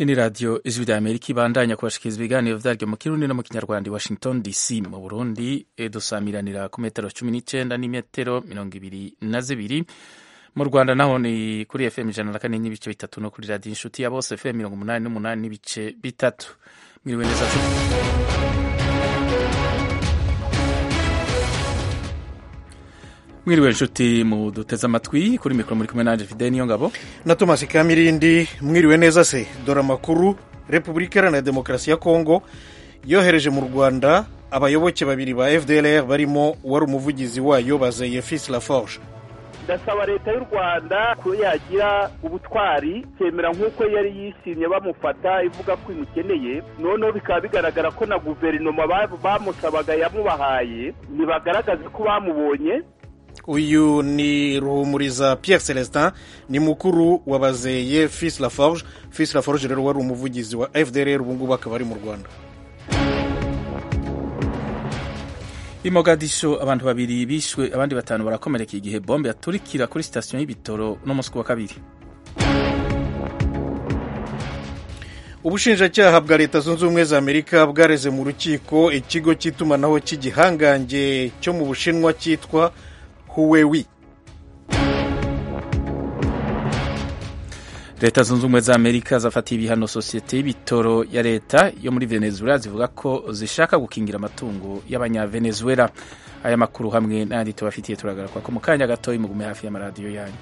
ini radiyo ijwi rya amerika ibandanya kubashikiriza ibiganiro vyaryo mu kirundi no mu kinyarwanda i washington dc mu burundi dusamiranira ku metero cumi n'icenda n'imetero mirongo ibiri na zibiri mu rwanda naho ni kuri fm ijana na kane n'ibice bitatu no kuri radiyo inshuti ya bose fm mirongo umunani n'umunani n'ibice bitatu mwiriwe neza mwiriwe nshuti mu duteze amatwi kuri mikoro muri kumwe nanje fideli niyo ngabo na tomasi kamirindi mwiriwe neza se dore amakuru repubulika iharanira demokarasi ya kongo yohereje mu rwanda abayoboke babiri ba fdlr barimo uwari umuvugizi wayo bazeye fisi laforge ndasaba leta y'u rwanda ko yagira ubutwari kemera nk'uko yari yishimye bamufata ivuga ko imukeneye noneho bikaba bigaragara ko na guverinoma bamusabaga yamubahaye ntibagaragaze ko bamubonye uyu ni ruhumuriza Pierre celestin ni mukuru wa bazeye fisi laforge fisi laforge rero wari umuvugizi wa fdr ubu ngubu akaba ari mu rwanda i mogadisho abantu babiri bishwe abandi batanu barakomereka igihe bombe yaturikira kuri sitasiyo y'ibitoro no munsi wa kabiri ubushinjacyaha bwa leta zunze ubumwe za amerika bwareze mu rukiko ikigo cy'itumanaho cy'igihangange cyo mu bushinwa cyitwa huwewi leta zunze ubumwe za amerika zafatiye ibihano sosiyete y'ibitoro ya leta yo muri venezuela zivuga ko zishaka gukingira amatungo y'abanyavenezuela aya makuru hamwe n'ayandi tubafitiye turagaruka ko mu kanya gatoya mugume hafi y'amaradiyo yanyu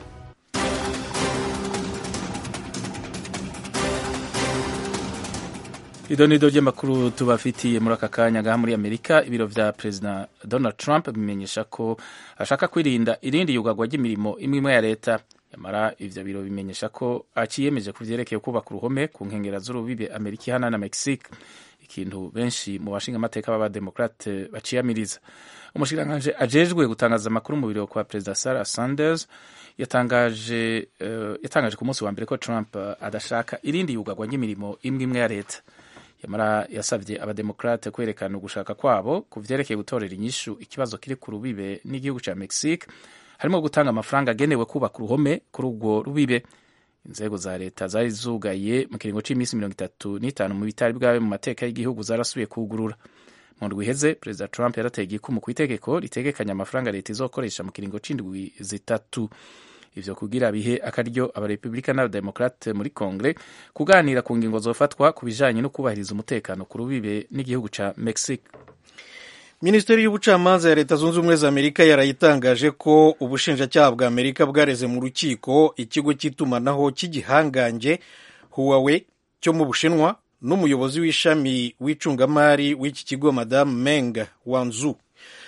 ido nido ry'amakuru tubafitiye muri aka kanya ngaha muri amerika ibiro vya perezida donald trump bimenyesha ko ashaka kwirinda irindi yugagwa ry'imirimo imwe imwe ya leta yamara ivyo biro bimenyesha ko aciyemeje ku vyerekeye kubaka uruhome ku nkengera z'urubibe amerika ihana na mexique ikintu benshi mu bashinga amateka b'abademokrate baciyamiriza umushikiranganji ajejwe gutangaza amakuru mu biro kwa perezida sarah sanders yatangaje uh, yatangaje ku munsi wa mbere ko trump uh, adashaka irindi yugagwa ry'imirimo imwe imwe ya leta yamara yasabye abademokrate kwerekana ugushaka kwabo ku vyerekeye gutorera inyishu ikibazo kiri ku rubibe n'igihugu ca mexique harimo gutanga amafaranga agenewe kubaka uruhome kuri urwo rubibe inzego za leta zari zugaye mu kiringo cy'iminsi mirongo itatu n'itanu mu bitari bwawe mu mateka y'igihugu zarasubiye kugurura mu ndwi iheze perezida trump yarateye igikumu ku itegeko ritegekanya amafaranga leta izokoresha mu kiringo c'indwi zitatu ivyo kugira bihe akaryo abarepublika n'abademokrate muri kongere kuganira ku ngingo zofatwa ku bijanye no kubahiriza umutekano ku rubibe n'igihugu ca mexique minisiteri y'ubucamanza ya leta zunze ubumwe za amerika yarayitangaje ko ubushinjacyaha bwa amerika bwareze mu rukiko ikigo cy'itumanaho cy'igihangange huwawe cyo mu bushinwa n'umuyobozi w'ishami w'icungamari w'iki kigo madamu meng wanzu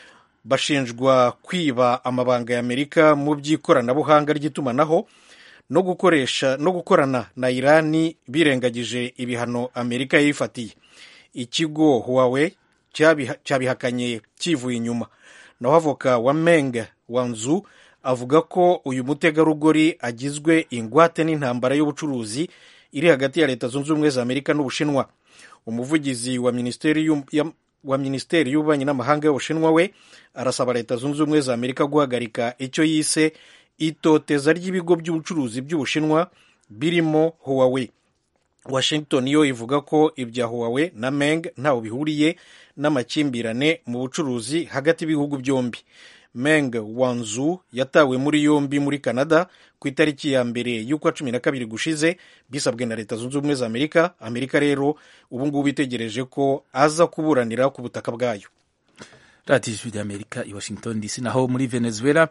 bashinjwa kwiba amabanga ya amerika mu by'ikoranabuhanga ry'itumanaho no gukoresha no gukorana na irani birengagije ibihano amerika yifatiye ikigo huwawe cyabihakanye kivuye inyuma naho avoka wa meng wanzu avuga ko uyu mutegarugori agizwe ingwate n'intambara y'ubucuruzi iri hagati ya leta zunze ubumwe za amerika n'ubushinwa umuvugizi wa minisiteri wa minisiteri y'ububanyi n'amahanga y'ubushinwa we arasaba leta zunze ubumwe za amerika guhagarika icyo yise itoteza ry'ibigo by'ubucuruzi by'ubushinwa birimo huwawe washington yo ivuga ko ibya huwawe na meng ntaho bihuriye n'amakimbirane mu bucuruzi hagati y'ibihugu byombi meng wanzu yatawe muri yombi muri canada ku itariki ya mbere y'ukwa cumi na kabiri gushize bisabwe na leta zunze ubumwe za amerika amerika rero ubu ngubu itegereje ko aza kuburanira ku butaka bwayo radiyo ijwi rya amerika i washington dc naho muri venezuela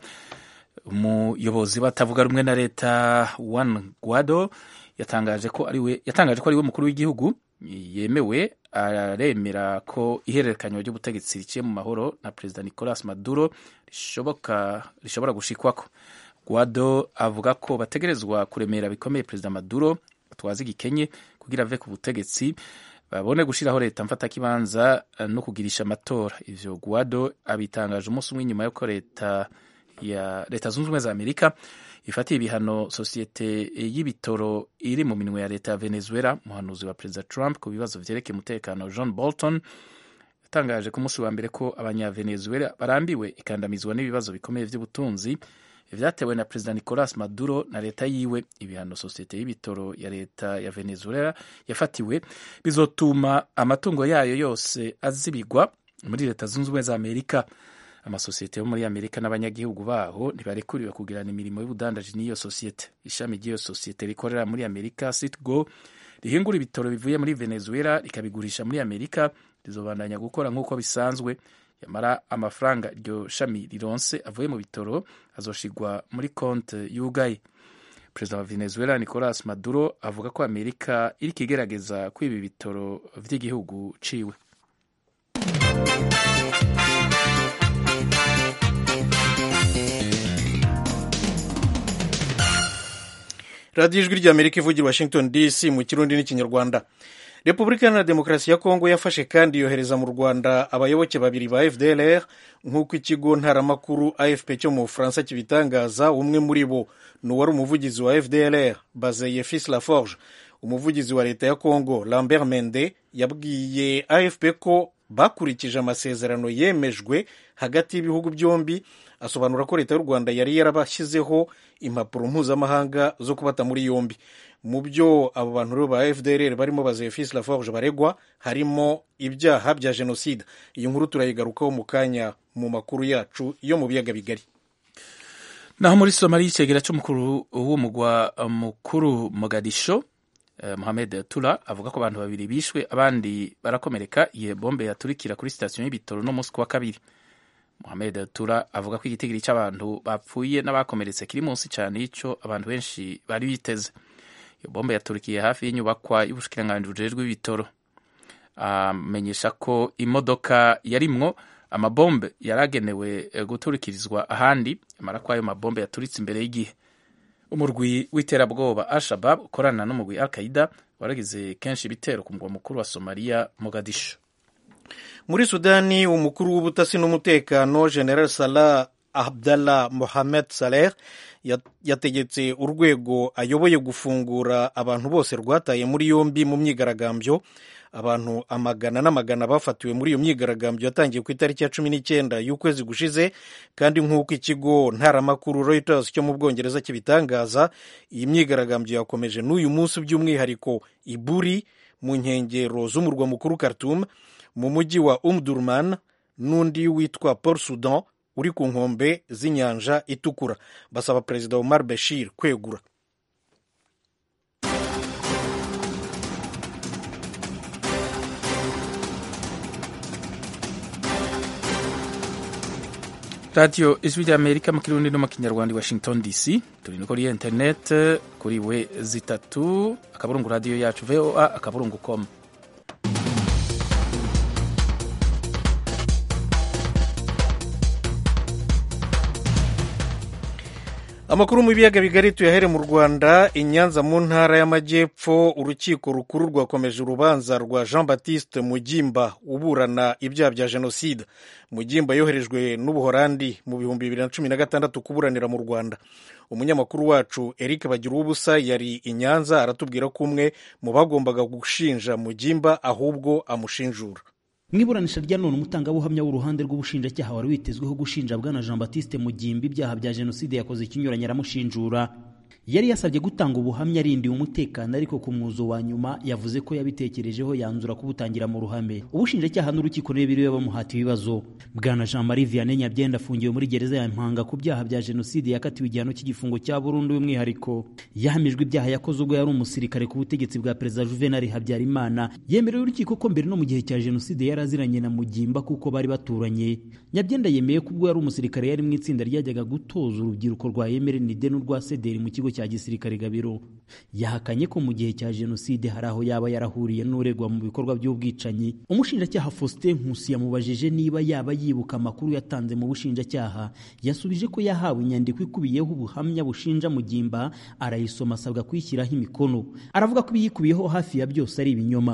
umuyobozi batavuga rumwe na leta juan guaido yatangaje ko ariwe yatangaje ko ariwe mukuru w'igihugu yemewe aremera ko ihererekanywa ry'ubutegetsi riciye mu mahoro na perezida nicolas maduro rishoboka rishobora gushikwako guado avuga ko bategerezwa kuremera bikomeye perezida maduro batwaza igikenye kugira ave ku butegetsi babone gushiraho leta mfatakibanza no kugirisha amatora ivyo guado abitangaje umunsi umwe nyuma yuko leta ya leta zunze ubumwe za amerika ifatiye ibihano sosiyete y'ibitoro iri mu minwe ya leta ya venezuela umuhanuzi wa perezida trump ku bibazo vyerekeye umutekano john bolton yatangaje ku munsi wa mbere ko abanyavenezuela barambiwe ikandamizwa n'ibibazo bikomeye vy'ubutunzi vyatewe na perezida nicolas maduro na leta yiwe ibihano sosiyete y'ibitoro ya leta ya venezuela yafatiwe bizotuma amatungo yayo yose azibigwa muri leta zunze ubumwe za amerika amasosiyete yo muri amerika n'abanyagihugu baho ntibarekuriwe kugirana imirimo y'ubudandaji n'iyo sosiyete ishami ry'iyo sosiyete rikorera muri amerika citgo rihingura ibitoro bivuye muri venezuela rikabigurisha muri amerika rizobandanya gukora nk'uko bisanzwe yamara amafaranga iryo shami rironse avuye mu bitoro azoshigwa muri konte yugaye perezida wa venezuela nicolas maduro avuga ko amerika iriko igerageza kwiba ibitoro vy'igihugu ciwe radiyo ijwi ry'amerika ivugira washington dc mu kirundi n'ikinyarwanda repubulika iharanira demokarasi ya kongo yafashe kandi yohereza mu rwanda abayoboke babiri ba fdlr nk'uko ikigo ntaramakuru afp cyo mu bufaransa kibitangaza umwe muri bo ni uwari umuvugizi wa fdlr bazeye fils laforge umuvugizi wa leta ya kongo lambert mende yabwiye afp ko bakurikije amasezerano yemejwe hagati y'ibihugu byombi asobanura ko leta y'u rwanda yari yarabashyizeho impapuro mpuzamahanga zo kubata muri yombi mu byo abo bantu rero ba fdr barimo bazeye fils laforge baregwa harimo ibyaha bya jenoside iyi nkuru turayigarukaho mu kanya mu makuru yacu yo mu biyaga bigari naho muri somaliya icegera cy'umukuru w'umugwa mukuru mogadisho eh, mohamed tura avuga ko abantu babiri bishwe abandi barakomereka igihe bombe yaturikira kuri sitasiyo y'ibitoro no munsi wa kabiri Mohamed Tura avuga ko igitigiri cy'abantu bapfuye n'abakomeretse kiri munsi cyane y'icyo abantu benshi bari biteze iyo bombe yaturikiye hafi y'inyubakwa y'ubushikiranganji bujejwe ibitoro amenyesha ko imodoka yarimwo amabombe yari agenewe guturikirizwa ahandi amara ko ayo mabombe yaturitse imbere y'igihe umurwi w'iterabwoba al-shabab ukorana n'umurwi al qaida waragize kenshi ibitero ku mugwa mukuru wa somaliya mogadisho muri sudani umukuru w'ubutasi n'umutekano general salah abdallah mohamed saleh yategetse urwego ayoboye gufungura abantu bose rwataye muri yombi mu myigaragambyo abantu amagana n'amagana bafatiwe muri iyo myigaragambyo yatangiye ku itariki ya cumi n'icyenda y'ukwezi gushize kandi nk'uko ikigo ntaramakuru reuters cyo mu bwongereza kibitangaza iyi myigaragambyo yakomeje n'uyu munsi by'umwihariko iburi mu nkengero z'umurwa mukuru khartoum mu mujyi wa umdurman n'undi witwa port sudan uri ku nkombe z'inyanja itukura basaba perezida omar bashir kwegura radiyo ijwi ry'amerika mu kirundi no mu kinyarwanda i washington dc turi no kuri interineti kuri we zitatu akaburungu radiyo yacu voa akaburungu com amakuru mu biyaga bigari tuyahere mu rwanda i nyanza mu ntara y'amajyepfo urukiko rukuru rwakomeje urubanza rwa jean baptiste mugimba uburana ibyaha bya jenoside mugimba yoherejwe n'ubuhorandi mu bihumbi bibiri na cumi na gatandatu kuburanira mu rwanda umunyamakuru wacu eric bagira ubusa yari i nyanza aratubwira ko umwe mu bagombaga gushinja mugimba ahubwo amushinjura mu iburanisha rya none umutangabuhamya w'uruhande rw'ubushinjacyaha wari witezweho gushinja bwana jean batiste mugimba ibyaha bya jenoside yakoze ikinyuranye aramushinjura yari yasabye gutanga ubuhamya arindiwe umutekano ariko ku mwuzo wa nyuma yavuze ko yabitekerejeho yanzura kubutangira mu ruhame ubushinjacyaha n'urukiko biriwe bamuhata ibibazo bwana jean marie vianney nyabyenda afungiwe muri gereza ya mpanga ku byaha bya jenoside yakatiwe igihano cy'igifungo cya burundu y'umwihariko yahamijwe ibyaha yakoze ubwo yari umusirikare ku butegetsi bwa perezida juvenal habyarimana yemerewe urukiko ko mbere no mu gihe cya jenoside yari aziranye na mugimba kuko bari baturanye nyabyenda yemeye ko ubwo yari umusirikare yari mu itsinda ryajyaga gutoza urubyiruko rwa emerenide n'urwa sederi mu kigo cya gisirikare gabiro yahakanye ko mu gihe cya jenoside hari aho yaba yarahuriye n'uregwa mu bikorwa by'ubwicanyi umushinjacyaha faustin nkusi yamubajije niba yaba yibuka amakuru yatanze mu bushinjacyaha yasubije ko yahawe inyandiko ikubiyeho ubuhamya bushinja mugimba arayisoma asabwa kuyishyiraho imikono aravuga ko ibiyikubiyeho hafi ya byose ari ibinyoma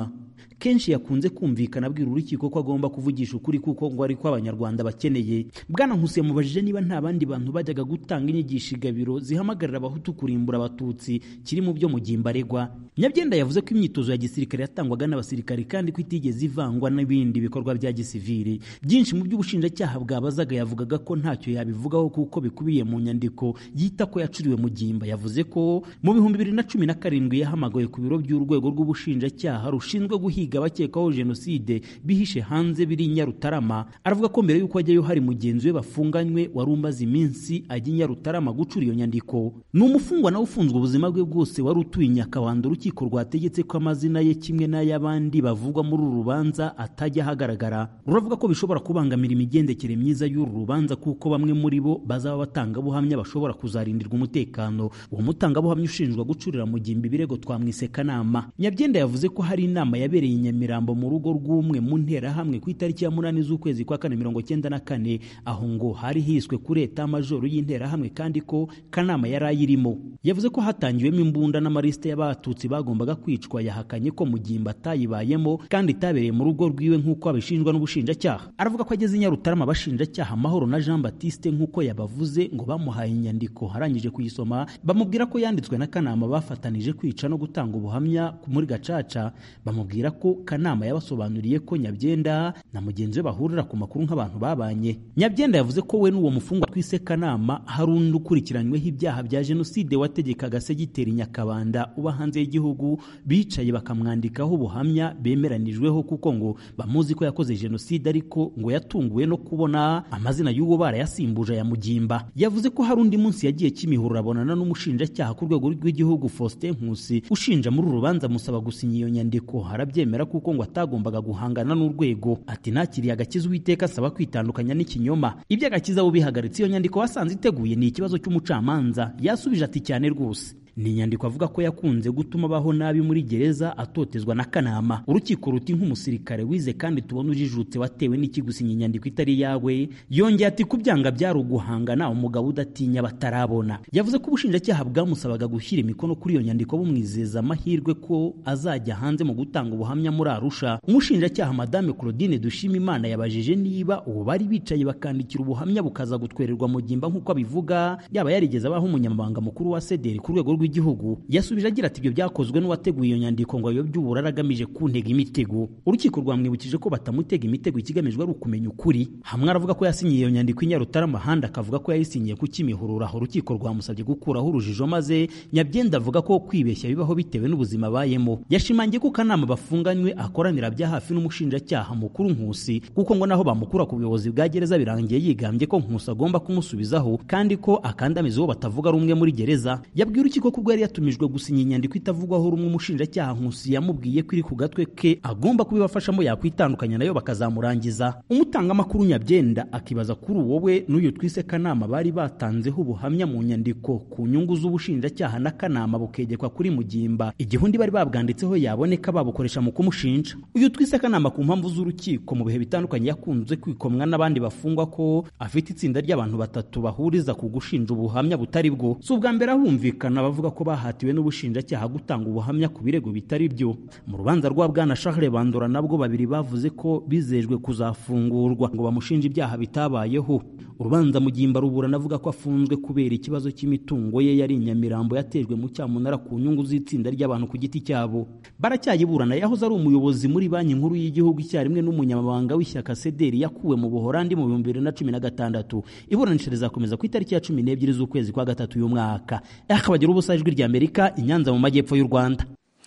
kenshi yakunze kumvikana abwira urukiko ko agomba kuvugisha ukuri kuko ngo ari ko abanyarwanda bakeneye bwana nkusi yamubajije niba nta bandi bantu bajyaga gutanga inyigisho igabiro zihamagarira abahutu kurimbura abatutsi kiri mu byo mugimba aregwa nyabyenda yavuze ko imyitozo ya gisirikare yatangwaga n'abasirikare kandi ko itigeze ivangwa n'ibindi bikorwa bya gisivili byinshi mu by'ubushinjacyaha bwabazaga yavugaga ko ntacyo yabivugaho kuko bikubiye mu nyandiko yita ko yacuriwe mugimba yavuze ko mu bihumbi bibiri na cumi na karindwi yahamagawe ku biro by'urwego rw'ubushinjacyaha rushinzwe guhiga abakekwaho jenoside bihishe hanze biri i nyarutarama aravuga ko mbere y'uko ajyayo hari mugenzi we bafunganywe wari umaze iminsi ajya i nyarutarama gucura iyo nyandiko ni umufungwa nawe ufunzwe ubuzima bwe bwose wari utuye i nyakabanda urukiko rwategetse ko amazina ye kimwe n'ay'abandi bavugwa muri uru rubanza atajya ahagaragara ruravuga ko bishobora kubangamira imigendekere myiza y'uru rubanza kuko bamwe muri bo bazaba batangabuhamya bashobora kuzarindirwa umutekano uwo mutangabuhamya ushinjwa gucurira mu gimbi ibirego twamwise kanama nyabyenda yavuze ko hari inama yabereye i nyamirambo mu rugo rw'umwe mu nterahamwe ku itariki ya munani z'ukwezi kwa kane mirongo cyenda na kane aho ngo hari hiswe kuri eta majoro y'interahamwe kandi ko kanama yari ayirimo yavuze ko hatangiwemo imbunda n'amarisite y'abatutsi bagombaga kwicwa yahakanye ko mugimba atayibayemo kandi itabereye mu rugo rwiwe nk'uko abishinjwa n'ubushinjacyaha aravuga ko ageze i nyarutarama abashinjacyaha amahoro na jean batiste nk'uko yabavuze ngo bamuhaye inyandiko arangije kuyisoma bamubwira ko yanditswe na kanama bafatanije kwica no gutanga ubuhamya muri gacaca bamubwira ko kanama yabasobanuriye ko nyabyenda na mugenzi we bahurira ku makuru nk'abantu babanye nyabyenda yavuze ko we n'uwo mufungwa twise kanama hari undi ukurikiranyweho ibyaha bya jenoside wategekaga segiteri nyakabanda uba hanze y'igihugu bicaye bakamwandikaho ubuhamya bemeranijweho kuko ngo bamuzi ko yakoze jenoside ariko ngo yatunguwe no kubona amazina y'uwo barayasimbuje aya mugimba yavuze ko hari undi munsi yagiye kimihurura abonana n'umushinjacyaha ku rwego rw'igihugu Faustin Nkusi ushinja muri uru rubanza amusaba gusinya iyo nyandiko arabyemera kuko ngo atagombaga guhangana n'urwego ati nakiriye agakiza uwiteka asaba kwitandukanya n'ikinyoma ibyo agakiza bihagaritse iyo nyandiko wasanze iteguye ni ikibazo cy'umucamanza yasubije ati cyane rwose ni inyandiko avuga ko yakunze gutuma abaho nabi muri gereza atotezwa na kanama urukiko ruti nk'umusirikare wize kandi tubona ujijutse watewe n'ikigusinya inyandiko itari yawe yongeye ati kubyanga byari uguhangana umugabo udatinya batarabona yavuze ko ubushinjacyaha bwamusabaga gushyira imikono kuri iyo nyandiko bumwizeza amahirwe ko azajya hanze mu gutanga ubuhamya muri arusha umushinjacyaha madame claudine dushima imana yabajije niba ubu bari bicaye bakandikira ubuhamya bukaza gutwererwa mu gimba nk'uko abivuga yaba yarigeze abaho umunyamabanga mukuru wa sederi ku rwego rw'igihugu yasubije agira ati ibyo byakozwe n'uwateguye iyo nyandiko ngo ayobye uburara agamije kuntega imitego urukiko rwamwibukije ko batamutega imitego ikigamijwe ari ukumenya ukuri hamwe aravuga ko yasinyiye iyo nyandiko i nyarutarama ahandi akavuga ko yayisinyiye ku kimihurura aho urukiko rwamusabye gukuraho urujijo maze nyabyenda avuga ko kwibeshya bibaho bitewe n'ubuzima abayemo yashimangiye ko kanama bafunganywe akoranira bya hafi n'umushinjacyaha mukuru nkusi kuko ngo naho bamukura ku buyobozi bwa gereza birangiye yigambye ko nkusi agomba kumusubizaho kandi ko akandamiza uwo batavuga rumwe muri gereza yabwiye urukiko ko ubwo yari yatumijwe gusinya inyandiko itavugwaho rumwe umushinjacyaha nkusi yamubwiye ko iri ku gatwe ke agomba kubibafashamo yakwitandukanya nayo bakazamurangiza umutangamakuru nyabyenda akibaza kuri uwo we n'uyu twise kanama bari batanzeho ubuhamya mu nyandiko ku nyungu z'ubushinjacyaha na kanama bukegekwa kuri mugimba igihe undi bari babwanditseho yaboneka babukoresha mu kumushinja uyu twise kanama ku mpamvu z'urukiko mu bihe bitandukanye yakunze kwikomwa n'abandi bafungwa ko afite itsinda ry'abantu batatu bahuriza ku gushinja ubuhamya butari bwo si ubwa mbere ahumvikana bavuga ko bahatiwe n'ubushinjacyaha gutanga ubuhamya ku birego bitari byo mu rubanza rwa bwana Charles Bandora nabwo babiri bavuze ko bizejwe kuzafungurwa ngo bamushinje ibyaha bitabayeho urubanza mugimba ruburana avuga ko afunzwe kubera ikibazo cy'imitungo ye yari inyamirambo yatejwe mu cyamunara ku nyungu z'itsinda ry'abantu ku giti cyabo baracyayiburana yahoze ari umuyobozi muri banki nkuru y'igihugu icyarimwe n'umunyamabanga w'ishyaka sederi yakuwe mu buhorandi mu bihumbi bibiri na cumi na gatandatu iburanisha rizakomeza ku itariki ya cumi n'ebyiri z'ukwezi kwa gatatu y'umwaka akabagira ubusa ijwi rya amerika i nyanza mu majyepfo y'u rwanda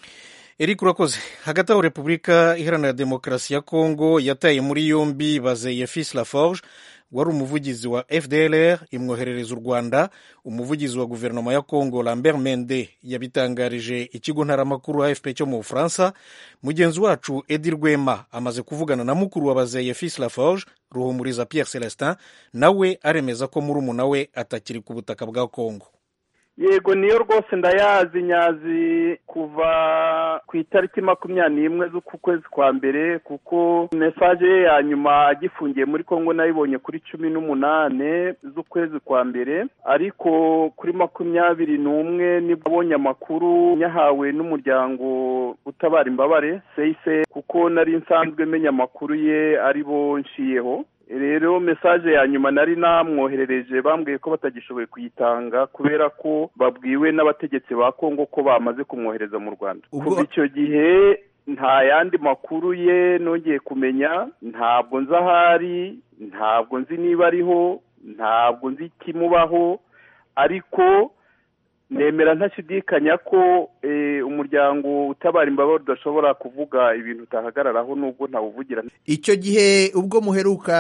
eric urakoze hagati aho repubulika iharanira demokarasi ya kongo yataye muri yombi bazeye fils laforge wari umuvugizi wa fdlr imwoherereza u rwanda umuvugizi wa guverinoma ya kongo lambert mende yabitangarije ikigo ntaramakuru afp cyo mu bufaransa mugenzi wacu edi rwema amaze kuvugana na mukuru wa bazeye fils laforge ruhumuriza pierre celestin nawe aremeza ko murumuna we atakiri ku butaka bwa kongo yego niyo rwose ndayazi nyazi kuva ku itariki makumyabiri n'imwe z'uku kwezi kwa mbere kuko mesaje ye ya nyuma agifungiye muri kongo nayibonye kuri cumi n'umunane z'ukwezi kwa mbere ariko kuri makumyabiri n'umwe nibwo abonye amakuru yahawe n'umuryango utabara imbabare seyise kuko nari nsanzwe menya amakuru ye ari bo nshiyeho rero mesaje ya nyuma nari namwoherereje bambwiye ko batagishoboye kuyitanga kubera ko babwiwe n'abategetsi ba kongo ko bamaze kumwohereza mu rwanda kuva icyo gihe nta yandi makuru ye nongeye kumenya ntabwo nzi ahari ntabwo nzi niba ariho ntabwo nzi ikimubaho ariko nemera ntashidikanya ko umuryango utabara imbabare udashobora kuvuga ibintu utahagararaho nubwo ntawuvugira icyo gihe ubwo muheruka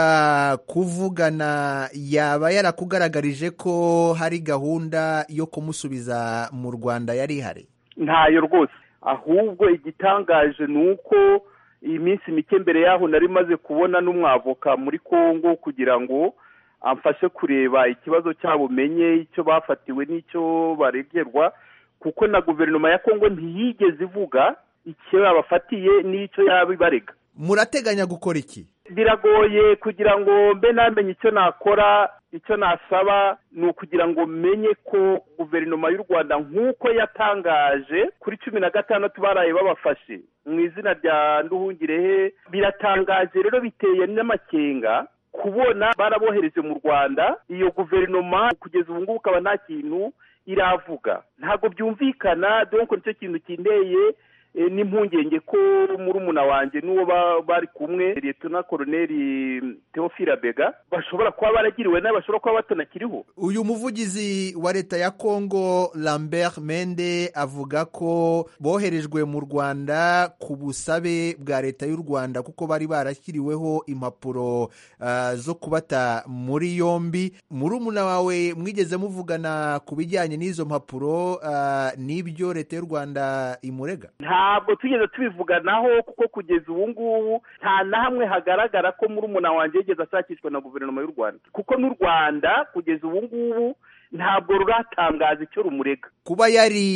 kuvugana yaba yarakugaragarije ko hari gahunda yo kumusubiza mu rwanda yari ihari ntayo rwose ahubwo igitangaje ni uko iyi minsi mike mbere yaho nari maze kubona n'umwavoka muri congo kugira ngo amfashe kureba ikibazo cyabo menye icyo bafatiwe n'icyo baregerwa kuko na guverinoma ya kongo ntiyigeze ivuga icyo yabafatiye n'icyo yaba ibarega murateganya gukora iki biragoye kugira ngo mbe namenye icyo nakora icyo nasaba ni ukugira ngo menye ko guverinoma y'u rwanda nk'uko yatangaje kuri cumi na gatandatu baraye babafashe mu izina rya nduhungirehe biratangaje rero biteye n'amakenga kubona barabohereje mu rwanda iyo guverinoma kugeza ubu ngubu ukaba nta kintu iravuga ntabwo byumvikana donko nicyo kintu kindeye n'impungenge ko murumuna wanjye n'uwo bari kumwe leta koroneri teofila bega bashobora kuba baragiriwe nabi bashobora kuba batanakiriho uyu muvugizi wa leta ya kongo lambert mende avuga ko boherejwe mu rwanda ku busabe bwa leta y'u rwanda kuko bari barashyiriweho impapuro zo kubata muri yombi murumuna wawe mwigeze muvugana ku bijyanye n'izo mpapuro n'ibyo leta y'u rwanda imurega ntabwo tugeze tubivuganaho kuko kugeza ubu ngubu nta na hamwe hagaragara ko murumuna wanjye yigeze ashakishwa na guverinoma y'u rwanda kuko n'u rwanda kugeza ubu ngubu ntabwo ruratangaza icyo rumurega kuba yari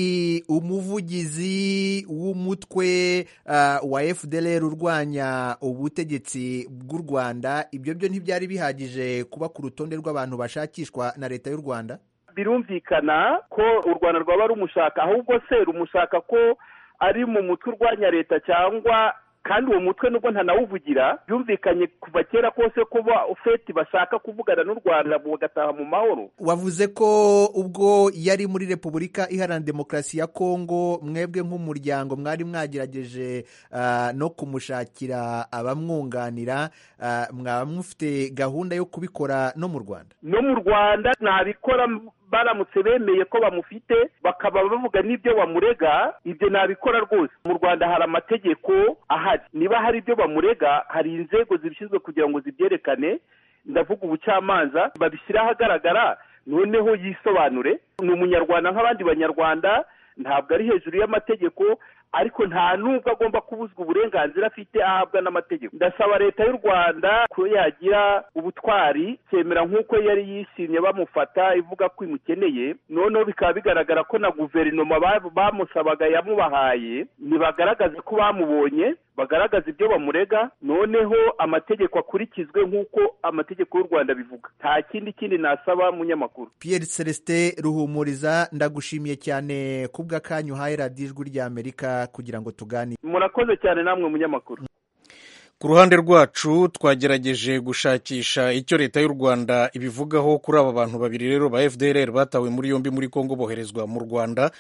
umuvugizi w'umutwe wa fdr urwanya ubutegetsi bw'u rwanda ibyo byo ntibyari bihagije kuba ku rutonde rw'abantu bashakishwa na leta y'u rwanda birumvikana ko u rwanda rwaba rumushaka ahubwo se rumushaka ko ari mu mutwe urwanya leta cyangwa kandi uwo mutwe nubwo ntanawuvugira byumvikanye kuva kera kose kuba ufeti bashaka kuvugana n'u rwanda bagataha mu mahoro wavuze ko ubwo yari muri repubulika iharanira demokarasi ya kongo mwebwe nk'umuryango mwari mwagerageje no kumushakira abamwunganira mwaba mufite gahunda yo kubikora no mu rwanda no mu rwanda ntabikora baramutse bemeye ko bamufite bakaba bavuga n'ibyo bamurega ibyo nabikora rwose mu rwanda hari amategeko ahari niba hari ibyo bamurega hari inzego zibishinzwe kugira ngo zibyerekane ndavuga ubucamanza babishyire ahagaragara noneho yisobanure ni umunyarwanda nk'abandi banyarwanda ntabwo ari hejuru y'amategeko ariko nta nubwo agomba kubuzwa uburenganzira afite ahabwa n'amategeko ndasaba leta y'u rwanda ko yagira ubutwari cyemera nk'uko yari yishimye bamufata ivuga ko imukeneye noneho bikaba bigaragara ko na guverinoma bamusabaga yamubahaye ntibagaragaze ko bamubonye bagaragaza ibyo bamurega noneho amategeko akurikizwe nk'uko amategeko y'u rwanda bivuga nta kindi kindi nasaba munyamakuru Pierre celestin ruhumuriza ndagushimiye cyane kubw'akanyu uhaye radiyo ijwi ry'amerika kugira ngo tuganire murakoze cyane namwe munyamakuru ku ruhande rwacu twagerageje gushakisha icyo leta y'u rwanda ibivugaho kuri aba bantu babiri rero ba fdr batawe muri yombi muri congo boherezwa mu rwanda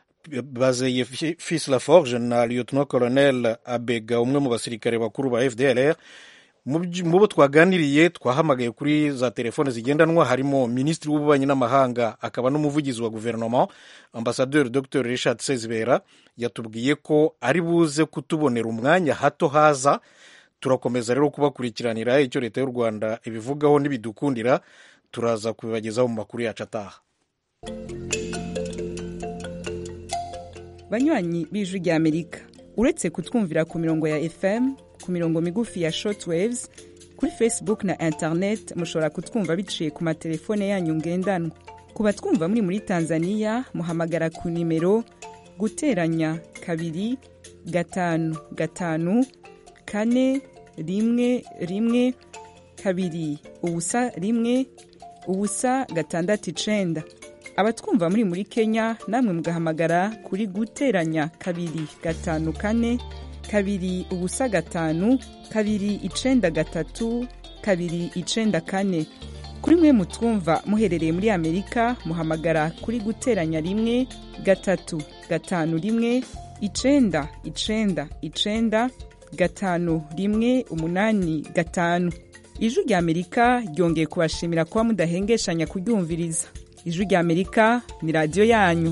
bazeye fils laforge na lieutenant colonel abega umwe mu basirikare bakuru ba fdr mu bo twaganiriye twahamagaye kuri za telefone zigendanwa harimo minisitiri w'ububanyi n'amahanga akaba n'umuvugizi wa guverinoma ambasaderi dr richard sezibera yatubwiye ko ari buze kutubonera umwanya hato haza turakomeza rero kubakurikiranira icyo leta y'u rwanda ibivugaho n'ibidukundira turaza kubibagezaho mu makuru yacu ataha banywanyi b'ijwi ry'amerika uretse kutwumvira ku mirongo ya fm ku mirongo migufi ya shortwaves kuri facebook na internet mushobora kutwumva biciye ku matelefone yanyu ngendanwa ku batwumva muri muri tanzania muhamagara ku nimero guteranya kabiri gatanu gatanu kane rimwe rimwe kabiri ubusa rimwe ubusa gatandatu icenda abatwumva muri muri kenya namwe mugahamagara kuri guteranya kabiri gatanu kane kabiri ubusa gatanu kabiri icenda gatatu kabiri icenda kane kuri mwe mutwumva muherereye muri amerika muhamagara kuri guteranya rimwe gatatu gatanu rimwe icenda icenda icenda gatanu rimwe umunani gatanu ijwi rya amerika ryongeye kubashimira kuba mudahengeshanya kuryumviriza ijwi rya amerika ni radiyo yanyu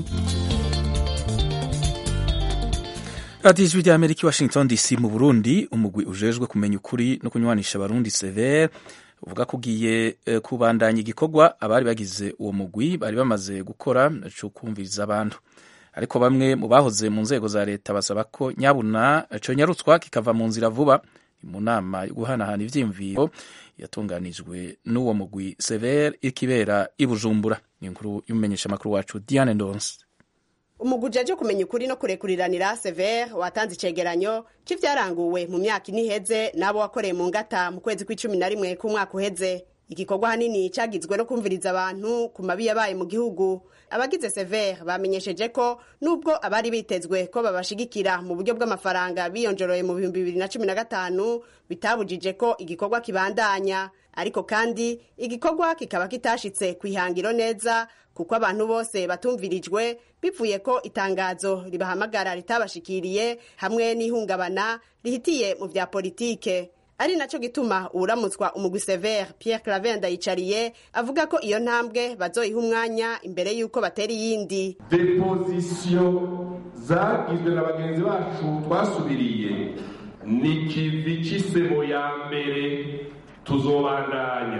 radiyo ijwi rya amerika i washington dc mu burundi umugwi ujejwe kumenya ukuri no kunywanisha abarundi severe uvuga ko ugiye eh, kubandanya igikorwa abari bagize uwo mugwi bari bamaze gukora cyo kumviriza abantu ariko bamwe mu bahoze mu nzego za leta basaba ko nyabuna conyarutswa kikava mu nzira vuba ni mu nama yo guhanahana ivyiyumviro yatunganijwe n'uwo mugwi severe ikibera i bujumbura ni inkuru y'umumenyesha makuru wacu diane ndonse umuguje aje kumenya ukuri no kurekuriranira severe watanze icegeranyo c'ivyaranguwe mu myaka ine iheze n'abo wakoreye mu ngata mu kwezi kw'icumi na rimwe k'umwaka uheze igikorwa hanini cagizwe no kumviriza abantu ku mabi yabaye mu gihugu abagize severe bamenyesheje ko nubwo abari bitezwe ko babashigikira mu buryo bw'amafaranga biyonjoroye mu bihumbi bibiri na cumi na gatanu bitabujije ko igikorwa kibandanya ariko kandi igikorwa kikaba kitashitse ku ihangiro neza kuko abantu bose batumvirijwe bivuye ko itangazo ribahamagara ritabashikiriye hamwe n'ihungabana rihitiye mu vya politike ari naco gituma uwuramutswa umugwi severe pierre claver ndayicariye avuga ko iyo ntambwe bazoyiha umwanya imbere y'uko batera iyindi depozisiyo zagizwe na bagenzi bacu twasubiriye ni kivi c'isebo ya mbere tuzobandanya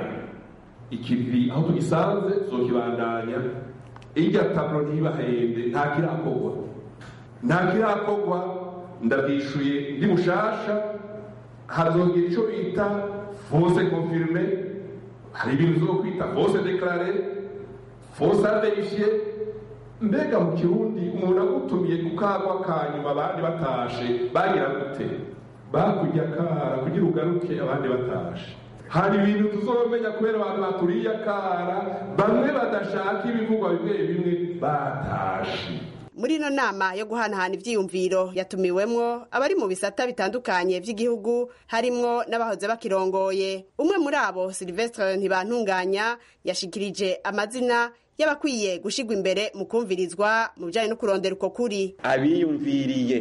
ikivi aho tugisanze tuzokibandanya irya taburo ntibahende nta kirakorwa nta kirakorwa ndabwishuye ndi mushasha hazongera icyo bita fose konfirime hari ibintu zo kwita fose dekarare fose averifiye mbega mu kirundi umuntu agutumiye ku kagwa ka nyuma abandi batashe bagira gute bakujya akara kugira ugaruke abandi batashe hari ibintu tuzomenya kubera abantu baturiye akara bamwe badashaka ibivugwa bimwe bimwe batashe muri ino nama yo guhanahana ivyiyumviro yatumiwemwo abari mu bisata bitandukanye vy'igihugu harimwo n'abahoze bakirongoye umwe muri abo silvestre ntibantunganya yashikirije amazina y'abakwiye gushigwa imbere mu kumvirizwa mu bijanye no kurondera uko kuri abiyumviriye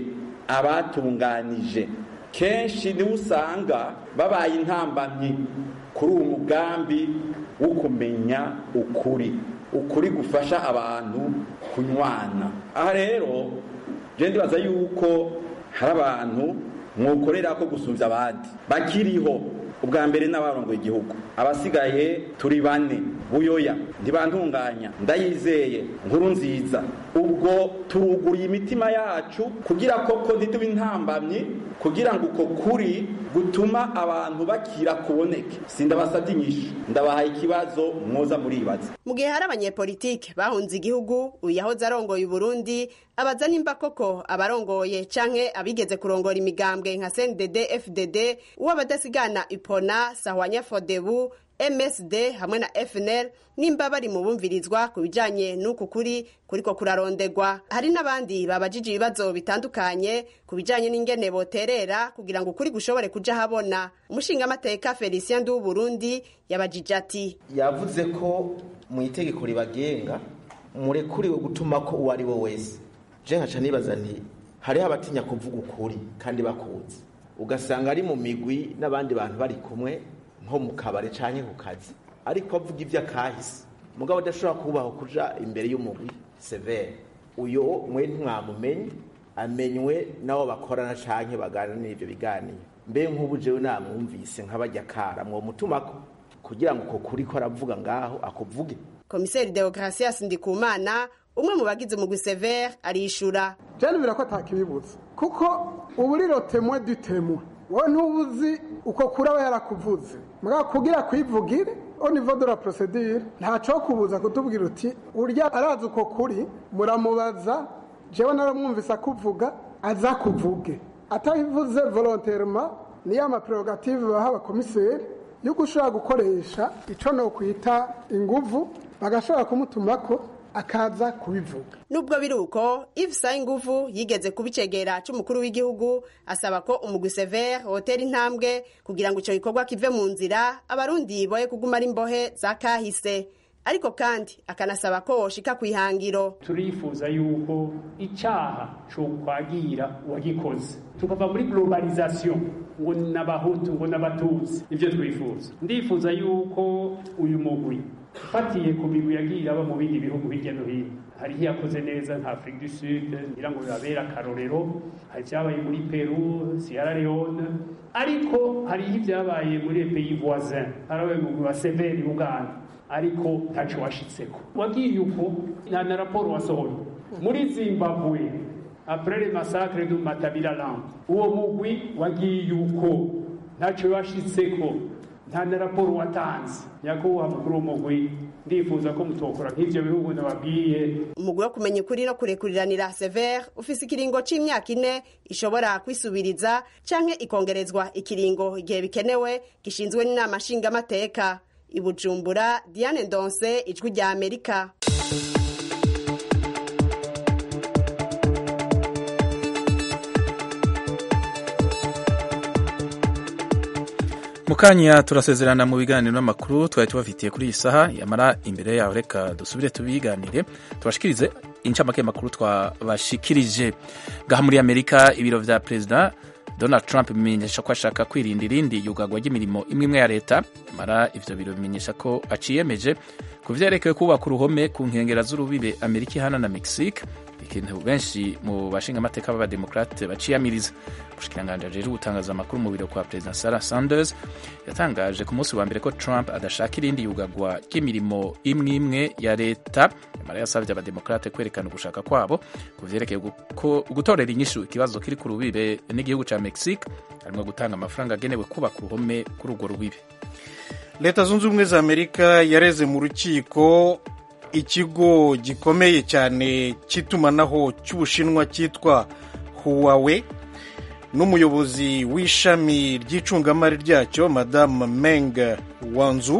abatunganije kenshi niwe usanga babaye intambamyi kuri uwo mugambi wo kumenya ukuri ukuri gufasha abantu kunywana aha rero je ndibaza yuko hari abantu mwokorera ko gusumvya abandi bakiriho ubwa mbere n'abarongoye igihugu abasigaye turi bane buyoya ntibantunganya ndayizeye nkuru nziza ubwo turuguriye imitima yacu kugira koko ntitube intambamyi kugira ngo uko kuri gutuma abantu bakira kuboneke sindabasabye inyishu ndabahaye ikibazo mwoza muribaza mu gihe hari abanyepolitike bahunze igihugu uyu yahoze arongoye uburundi abaza nimba koko abarongoye canke abigeze kurongora imigambwe nka cndd fdd uw'abadasigana ipona sahwanya fodebu msd hamwe na fnl nimba bari mu bumvirizwa ku bijanye n'uku kuri kuriko kurarondegwa hari n'abandi babajije ibibazo bitandukanye ku bijanye n'ingene boterera kugira ngo ukuri gushobore kuja habona umushingamateka felicien ndi w'uburundi yabajije ati yavuze ko mu itegeko ribagenga murekuriwe gutuma ko uwo ari we wese je nkaca nibaza nti hariho abatinya kuvuga ukuri kandi bakuzi ugasanga ari mu migwi n'abandi bantu bari kumwe nko mu kabari canke ku kazi ariko avuga ivyo akahise mugabo adashobora kubaho kuja imbere y'umugwi severe uyo mwe ntimwamumenye amenywe n'abo bakorana canke baganira ivyo biganiro mbe nk'ubu jewe namwumvise nk'abajya kara mwomutumako kugira ngo uko kuri ko aravuga ngaho akuvuge komiseri deogratias ndikumana umwe mu bagize umugwi severe arishura janibira ko atakibibutsa kuko ubu riro temwe du temwe wowe ntubuzi uko kuri aba yarakuvuze mugabo kugira kwivugire au niveau de la procédure ntaco kubuza kutubwira uti urya arazi uko kuri muramubaza jewe naramwumvise akuvuga aza kuvuge atabivuze volontairement niyo amaprerogative baha abakomiseri yo gushobora gukoresha ico no kwita inguvu bagashobora kumutumako akaza kubivuga nubwo biri uko Yves Sayinguvu yigeze kubicegera c'umukuru w'igihugu asaba ko umugwi Sever hotera intambwe kugira ngo ico gikorwa kive mu nzira abarundi boye kuguma ari imbohe za kahise ariko kandi akanasaba ko woshika kwihangiro turifuza yuko icaha co kwagira uwagikoze tukava muri globalisation ngo n'abahutu ngo n'abatutsi nivyo twifuza ndifuza yuko uyu mugwi ufatiye ku migwi yagiye iraba mu bindi bihugu hirya no hino hariho iyakoze neza nka afurika du sud ngira ngo bibabere akarorero hari ibyabaye muri peru sierra leone ariko hariho ibyabaye muri pays voisin harabaye mu wa severi uganda ariko ntaco washitseko wagiye uko nta na raporo wasohoye muri zimbabwe après le massacre du matabiraland uwo mugwi wagiye uko ntaco washitseko nta na raporo watanze nyakubahwa mukuru w'umugwi ndifuza ko mutokora nk'ivyo bihugu nababwiye umugwi wo kumenya ukuri no kurekuriranira sever ufise ikiringo c'imyaka ine ishobora kwisubiriza canke ikongerezwa ikiringo igihe bikenewe gishinzwe n'inama nshingamateka i bujumbura diane ndonse ijwi rya amerika mukanya turasezerana mu biganiro n'amakuru twari tubafitiye kuri iyi saha yamara imbere yaho reka dusubire tubiganire tubashikirize incamake y'amakuru twabashikirije ngaha muri amerika ibiro vya perezida donald trump bimenyesha ko ashaka kwirinda irindi yugagwa ry'imirimo imwe imwe ya leta yamara ivyo biro bimenyesha ko aciyemeje ku vyerekeye kubaka uruhome ku nkengera z'urubibe amerika ihana na mexique ikintu benshi mu bashingamateka b'abademokrate baciyamiriza umushikiranganji ajejwe gutangaza amakuru mu biro kwa perezida sarah sanders yatangaje ku munsi wa mbere ko trump adashaka irindi yugagwa ry'imirimo imwe imwe ya leta yamara yasabye abademokrate kwerekana ugushaka kwabo ku vyerekeye gutorera inyishu ikibazo kiri ku rubibe n'igihugu ca mexique harimwo gutanga amafaranga agenewe kubaka uruhome kuri urwo rubibe leta zunze ubumwe za amerika yareze mu rukiko ikigo gikomeye cyane cy'itumanaho cy'ubushinwa cyitwa huwawe n'umuyobozi w'ishami ry'icungamari ryacyo madamu meng wanzu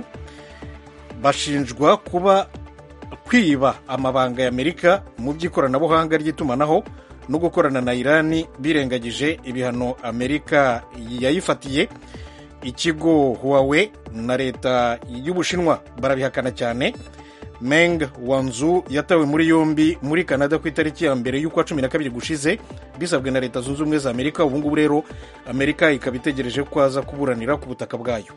bashinjwa kuba kwiba amabanga ya amerika mu by'ikoranabuhanga ry'itumanaho no gukorana na irani birengagije ibihano amerika yayifatiye ikigo huwawe na leta y'ubushinwa barabihakana cyane meng wanzu yatawe muri yombi muri canada ku itariki ya mbere y'ukwa cumi na kabiri gushize bisabwe na leta zunze ubumwe za amerika ubu ngubu rero amerika ikaba itegereje ko aza kuburanira ku butaka bwayo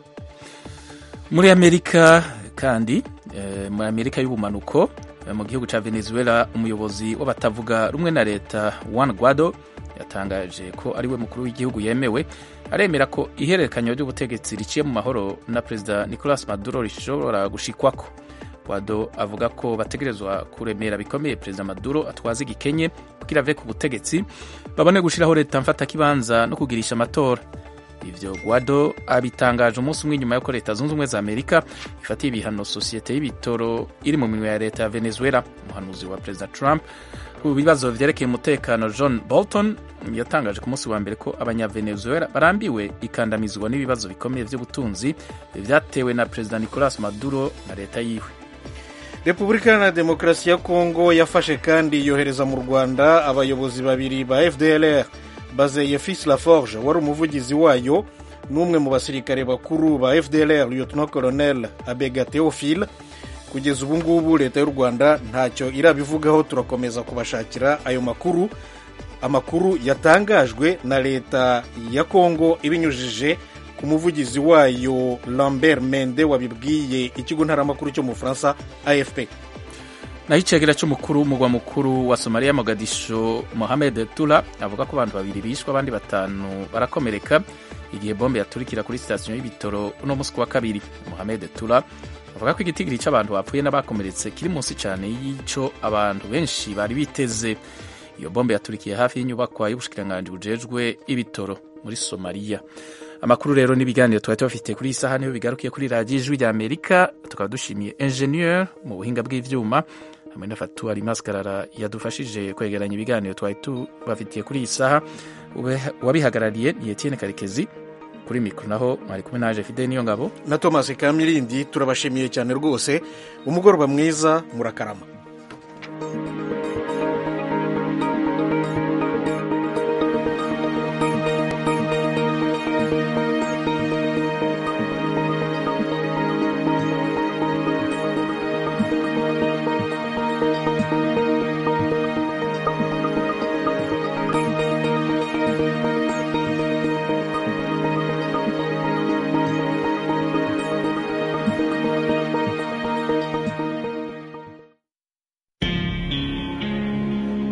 muri amerika kandi eh, muri amerika y'ubumanuko eh, mu gihugu cya venezuela umuyobozi w'abatavuga rumwe na leta juan guado yatangaje ko ariwe mukuru w'igihugu yemewe aremera ko ihererekanya ry'ubutegetsi riciye mu mahoro na perezida nicolas maduro rishobora gushikwako Guado avuga ko bategerezwa kuremera bikomeye perezida Maduro atwaza igikenye kugira ave ku butegetsi babone gushiraho leta mfata kibanza no kugirisha amatora ivyo Guado abitangaje umunsi umwe nyuma yuko leta zunze ubumwe za Amerika ifatiye ibihano sosiyete y'ibitoro iri mu minwe ya leta ya Venezuela umuhanuzi wa perezida Trump ku bibazo vyerekeye umutekano John Bolton yatangaje ku munsi wa mbere ko abanyavenezuela barambiwe ikandamizwa n'ibibazo bikomeye vy'ubutunzi vyatewe na perezida Nicolas Maduro na leta yiwe repubulika iharanira demokarasi ya kongo yafashe kandi yohereza mu rwanda abayobozi babiri ba fdlr bazeye fils laforge wari umuvugizi wayo n'umwe mu basirikare bakuru ba fdlr lieutenant colonel abega theophile kugeza ubu ngubu leta y'u rwanda ntacyo irabivugaho turakomeza kubashakira ayo makuru amakuru yatangajwe na leta ya kongo ibinyujije ku muvugizi wayo lambert mende wabibwiye ikigo ntaramakuru cyo mu bufaransa afp naho icegera cy'umukuru w'umugwa mukuru wa somaliya mogadisho mohamed tula avuga ko abantu babiri bishwe abandi batanu barakomereka igihe bombe yaturikira kuri sitasiyo y'ibitoro uno munsi wa kabiri mohamed tula avuga ko igitigiri cy'abantu bapfuye n'abakomeretse kiri munsi cyane y'icyo abantu benshi bari biteze iyo bombe yaturikiye hafi y'inyubakwa y'ubushikiranganji bujejwe ibitoro muri somaliya amakuru rero n'ibiganiro twari tubafite kuri iyi saha niho bigarukiye kuri radiyo ijwi rya amerika tukaba dushimiye enjeniyeri mu buhinga bw'ibyuma hamwe na fatu maskarara yadufashije kwegeranya ibiganiro twari tubafitiye kuri iyi saha uwabihagarariye ni etienne karekezi kuri mikoro naho mwari kumwe naje fide niyo ngabo na thomas kamirindi turabashimiye cyane rwose umugoroba mwiza murakarama